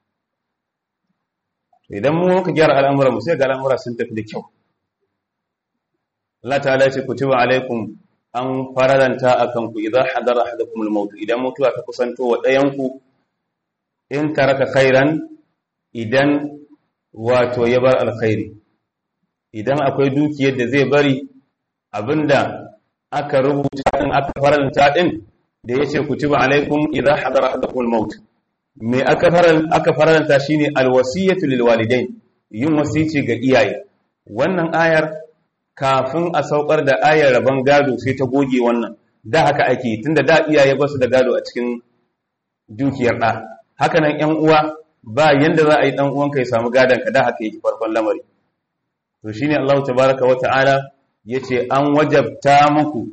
idan mu muka gyara al'amuran mu sai ga al'amura sun tafi da kyau Allah ta'ala ce kutiba alaikum an fararanta akan ku idan hadara ahadakum al-maut idan mutuwa ta kusanto wa ɗayan ku in taraka khairan idan wato ya bar alkhairi idan akwai dukiyar da zai bari abinda aka rubuta din aka faranta din da yace kutiba alaikum idan hadara ahadakum al-maut me aka aka faranta shine alwasiyatu lil walidain yin wasici ga iyaye wannan ayar kafin a saukar da ayar rabon gado sai ta goge wannan da haka ake tunda da iyaye ba su da gado a cikin dukiyar ɗa haka nan ‘yan uwa ba yanda za a yi ɗan uwanka ya samu gadon ka da haka yake farkon lamari to shi ne Allah tabaraka wa ta'ala ya ce an wajabta muku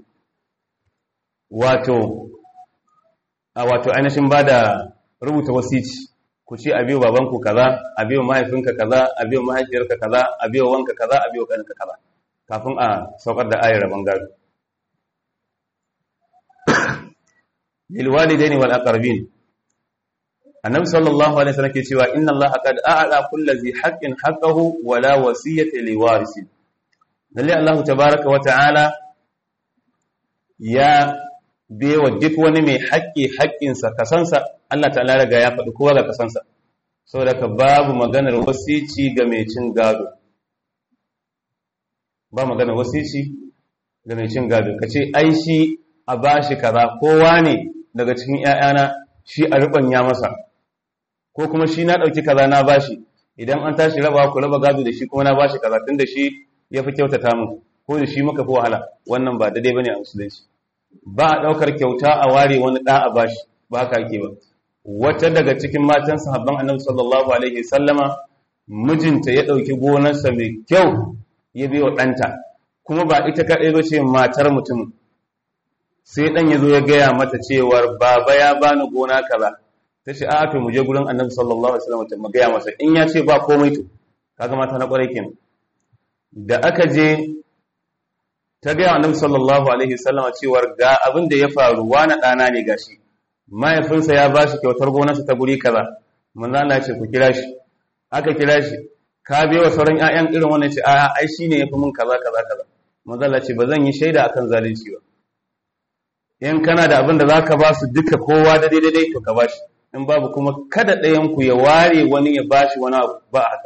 wato a wato ainihin ba da rubuta wasici ku ce a biyo babanku kaza a biyo mahaifinka kaza a biyo mahaifiyarka kaza a biyo wanka kaza a biyo ƙaninka kaza kafin a saukar da ayar rabon gado lilwalidaini wal aqrabin annabi sallallahu alaihi wasallam ke cewa inna allaha qad a'la kulli dhi haqqin haqqahu wa la wasiyata liwarisi lalle allah tabaaraka wa ta'ala ya bewa duk wani mai haƙƙi haƙƙinsa kasansa Allah ta'ala riga ya faɗi kowa ga kasansa saboda ka babu maganar wasici ga mai cin gado ba maganar wasici ga mai cin gado ka ce ai shi a bashi kaza kowa ne daga cikin ‘ya'yana shi a ya masa ko kuma shi na ɗauki kaza na bashi idan an tashi raba ku raba gado da shi kuma na bashi kaza tun da shi ya fi kyautata mu ko da shi muka fi wahala wannan ba daidai ba ne a musulunci ba a ɗaukar kyauta a ware wani ɗa a bashi ba haka ake ba wata daga cikin matan sahabban annabi sallallahu alaihi sallama mijinta ya ɗauki gonarsa mai kyau ya biyo ɗanta kuma ba ita kaɗai ba ce matar mutum sai ɗan ya zo ya gaya mata cewar baba ya bani gona kaza ta ce a to mu je gurin annabi sallallahu alaihi wasallam mu gaya masa in ya ce ba komai to kaga mata na kwarai kenan da aka je ta gaya annabi sallallahu alaihi wasallam cewar ga abin da ya faru wani ɗana ne gashi mahaifinsa ya ba shi kyautar gonarsa ta guri kaza manzo Allah ya ce ku kira shi aka kira shi ka bai wa sauran ƴaƴan irin wannan ce a ai shine yafi mun kaza kaza kaza manzo Allah ce ba zan yi shaida akan zalunci ba in kana da abin da zaka ba su duka kowa da daidai to ka bashi in babu kuma kada ɗayan ku ya ware wani ya bashi wani abu ba haka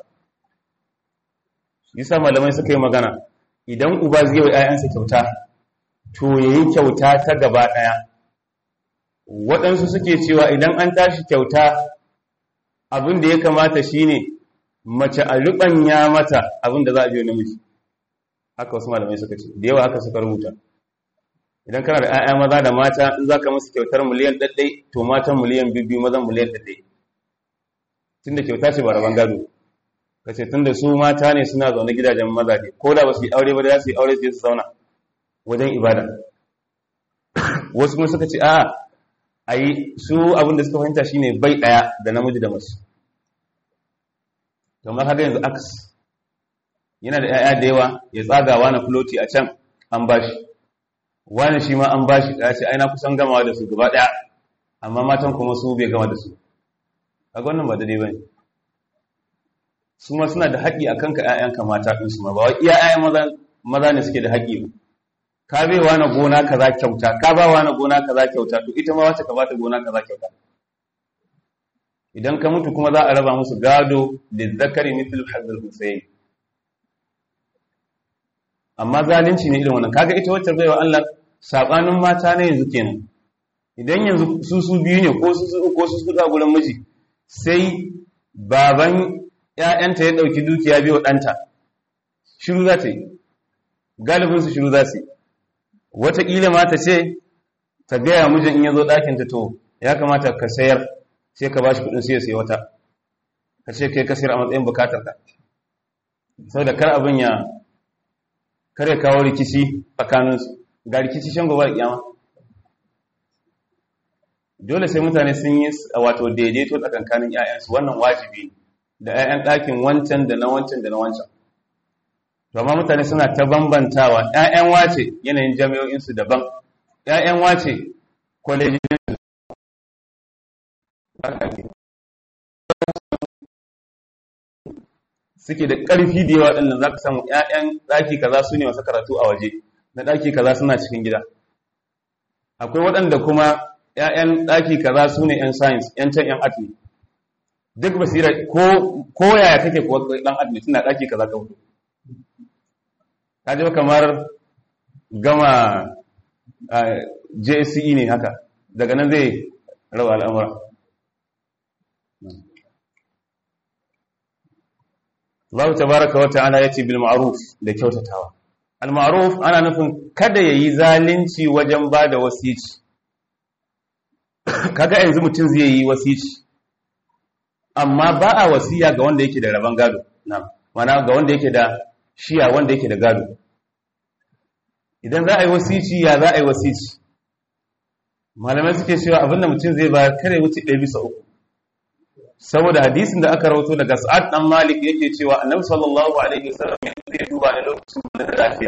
yasa malamai suka yi magana idan uba zai yi ƴaƴansa kyauta to yayi kyauta ta gaba ɗaya waɗansu suke cewa idan an tashi kyauta abin da ya kamata shine mace a riɓanya mata abin da za a biyo namiji haka wasu malamai suka ce da yawa haka suka rubuta idan kana da 'ya'ya maza da mata in za ka musu kyautar miliyan ɗaɗɗai to matan miliyan biyu mazan miliyan ɗaɗɗai tun da kyauta ce ba rabon gado ka ce tun da su mata ne suna zaune gidajen maza ne ko da ba su yi aure ba da za su yi aure su su zauna wajen ibada wasu kuma suka ce a'a a yi su abin da suka fahimta shine bai ɗaya da namiji da masu kamar haka yanzu aks yana da 'ya'ya da yawa ya tsagawa na floti a can an bashi wani shi ma an bashi ya ce aina kusan gamawa da su gaba ɗaya amma matan kuma su bai gama da su a wannan ba daidai ba ne su ma suna da haƙƙi a kanka 'ya'yanka mata ɗinsu ma ba wa iya 'ya'yan maza ne suke da haƙƙi ba ka bai wa na gona kaza kyauta ka ba wa na gona kaza kyauta to ita ma wace ka bata gona kaza kyauta idan ka mutu kuma za a raba musu gado da zakari mithl hadal husayn amma zalunci ne irin wannan kaga ita wacce baiwa Allah sabanin mata ne yanzu kenan idan yanzu su su biyu ne ko su su ko su su da gurin miji sai baban ƴaƴanta ya dauki dukiya biyo ɗanta shiru za ta yi galibin su shiru za su yi wataƙila ma ta ce ta gaya mijin in ya zo ɗakinta to ya kamata ka sayar sai ka bashi kudin sai ya sayi wata ka ce kai ka sayar a matsayin bukatar ka saboda kar abin ya kar ya kawo rikici tsakanin su ga rikici shan gobe da kiyama dole sai mutane sun yi wato daidaito tsakankanin ƴaƴansu wannan wajibi da ƴaƴan ɗakin wancan da na wancan da na wancan to amma mutane suna ta bambantawa ƴaƴan wace yanayin jami'o'insu daban ƴaƴan wace kwalejin suke da ƙarfi da yawa ɗin za ka samu ƴaƴan ɗaki kaza su ne masu karatu a waje na ɗaki kaza suna cikin gida akwai waɗanda kuma ƴaƴan ɗaki kaza su ne ƴan science ƴan can ƴan art ne duk basira ko yaya kake kuwa ɗan art ne suna ɗaki kaza ka fito ka ji kamar gama JSE ne haka daga nan zai raba al'amura Allah tabaraka wa ta'ala yace bil ma'ruf da kyautatawa al ma'ruf ana nufin kada yayi zalunci wajen bada wasici kaga yanzu mutum zai yi wasici amma ba a wasiya ga wanda yake da raban gado na'am mana ga wanda yake da shiya wanda yake da gado idan za a yi wasici ya za a yi wasici malamai suke cewa abinda mutum zai ba kare wuce ɗaya bisa uku saboda hadisin da aka rawato daga sa'ad dan malik yake cewa annabi sallallahu alaihi wasallam ya zai duba ne lokacin da lafiya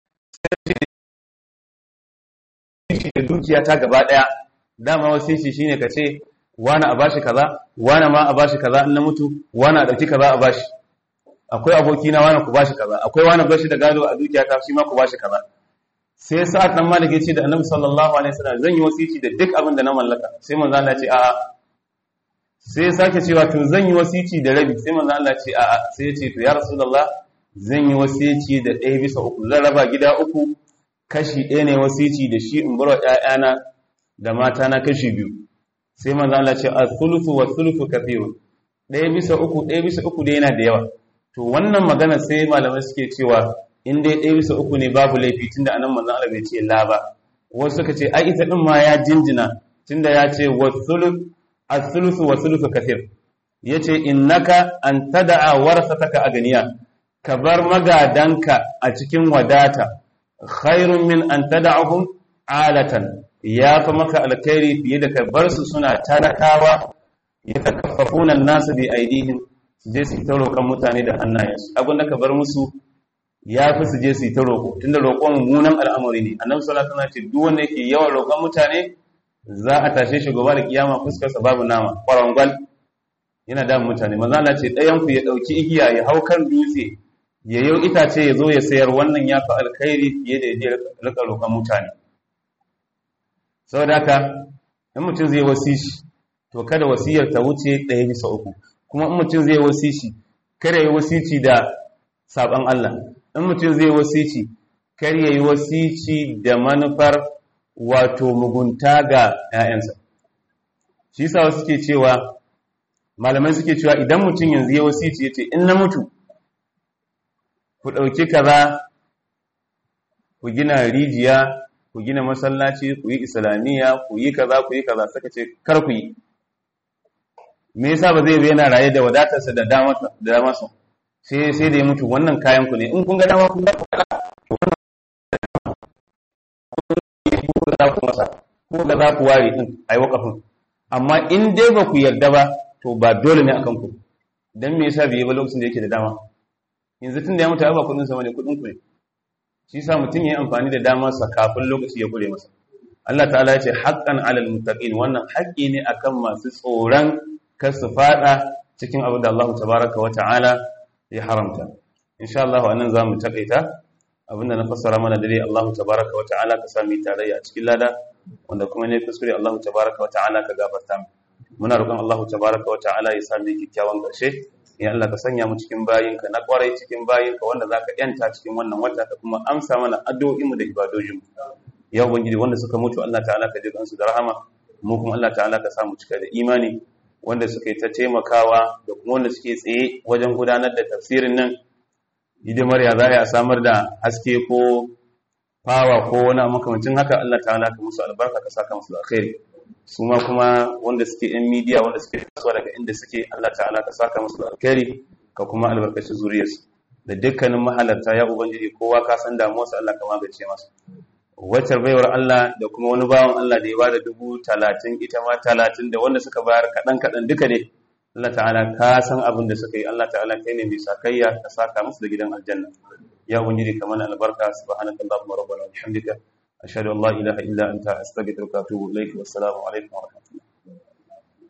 sai da dukiya ta gaba daya dama wasici shine ka ce wani a bashi kaza wani ma a bashi kaza in na mutu wani a dauki kaza a bashi akwai aboki na wani ku bashi kaza akwai wani bashi da gado a dukiya ta shi ma ku bashi kaza sai sa'ad dan malik ya ce da annabi sallallahu alaihi wasallam zan yi wasici da duk abin da na mallaka sai manzo Allah ya ce a'a sai ya sake cewa to zan yi wasici da rabi sai manzo Allah ce a'a sai ya ce to ya rasulullah zan yi wasici da ɗaya bisa uku zan raba gida uku kashi ɗaya ne wasici da shi in bar wa ƴaƴana da mata na kashi biyu sai manzo Allah ce as-thuluthu wa thuluthu kathirun ɗaya bisa uku ɗaya bisa uku dai yana da yawa to wannan magana sai malamai suke cewa in dai ɗaya bisa uku ne babu laifi tunda anan manzo Allah bai ce la ba wasu suka ce ai ita din ma ya jinjina tunda ya ce wa thuluth الثلث والثلث كثير yace innaka an tada'a warasataka aganiya ka bar magadanka a cikin wadata khairun min an tada'ahum alatan ya fa maka alkhairi fiye da ka bar su suna talakawa yatakaffafuna an-nas bi aidihim je su ta roƙon mutane da hannayensu abin da ka bar musu ya fi su je su ta roƙo tunda roƙon mummunan al'amari ne annabi sallallahu alaihi wasallam ce duk wanda yake yawan roƙon mutane za a tashe shi gobe da kiyama fuskarsa babu nama kwarangwal yana da mutane maza Allah ce ɗayan ku ya ɗauki igiya ya hau kan dutse ya yau itace ya zo ya sayar wannan ya fi alkhairi fiye da ya rika roƙon mutane saboda haka in mutum zai wasishi to kada wasiyar ta wuce ɗaya bisa uku kuma in mutum zai wasishi kada ya wasici da saban Allah in mutum zai wasici kar ya yi wasici da manufar wato mugunta ga ‘ya'yansa. Shi yasa wasu ke cewa, malamai suke cewa idan mutum yanzu ya wasici ya ce, in na mutu, ku ɗauki kaza, ku gina rijiya, ku gina masallaci, ku yi islamiyya, ku yi kaza, ku yi kaza, suka ce, kar ku yi. Me yasa ba zai yana raye da wadatarsa da damarsa, sai sai da ya mutu wannan kayan ku ne, in kun ga dama kun ga za ku masa ko da za ku ware din a yi wakafin amma in dai ba ku yarda ba to ba dole ne akan ku dan me yasa bai yi ba lokacin da yake da dama yanzu tun da ya mutu ba kudin sa bane kudin ku ne shi yasa mutum ya yi amfani da damar sa kafin lokaci ya kure masa Allah ta'ala ya ce haqqan 'alal muttaqin wannan haƙƙi ne akan masu tsoron kar su fada cikin abin da Allah tabaraka wa ta'ala ya haramta insha Allah anan zamu takaita abinda na fassara mana dare Allah tabaraka wa ta'ala ka sami tarayya a cikin lada wanda kuma ne kuskure Allah tabaraka wa ta'ala ka gafarta mu muna roƙon Allah tabaraka wa ta'ala ya sami kikkiawan ƙarshe ya Allah ka sanya mu cikin bayinka na ƙwarai cikin bayinka wanda zaka yanta cikin wannan wata ka kuma amsa mana addu'o'in mu da ibadojin mu ya ubangiji wanda suka mutu Allah ta'ala ka ji kansu da rahama mu kuma Allah ta'ala ka samu cika da imani wanda suka yi ta taimakawa da kuma wanda suke tsaye wajen gudanar da tafsirin nan hidimar ya za a samar da haske ko fawa ko wani makamancin haka Allah ta'ala ka musu albarka ka saka musu alkhairi su ma kuma wanda suke yan midiya wanda suke kasuwa daga inda suke Allah ta'ala ka saka musu alkhairi ka kuma albarkaci zuriyarsu da dukkanin mahalarta ya ubangiji kowa ka san damuwarsa Allah ka magance masa wacce baiwar Allah da kuma wani bawan Allah da ya bada dubu talatin ita ma talatin da wanda suka bayar kaɗan kaɗan duka ne Allah ta'ala ka san abin da suka yi Allah ta'ala kai ne mai sakayya ka saka musu da gidan aljanna ya ubangiji kamar albarka subhanaka allahumma rabbana wa bihamdika ashhadu an la ilaha illa anta astaghfiruka wa atubu ilaik wa assalamu alaikum wa rahmatullahi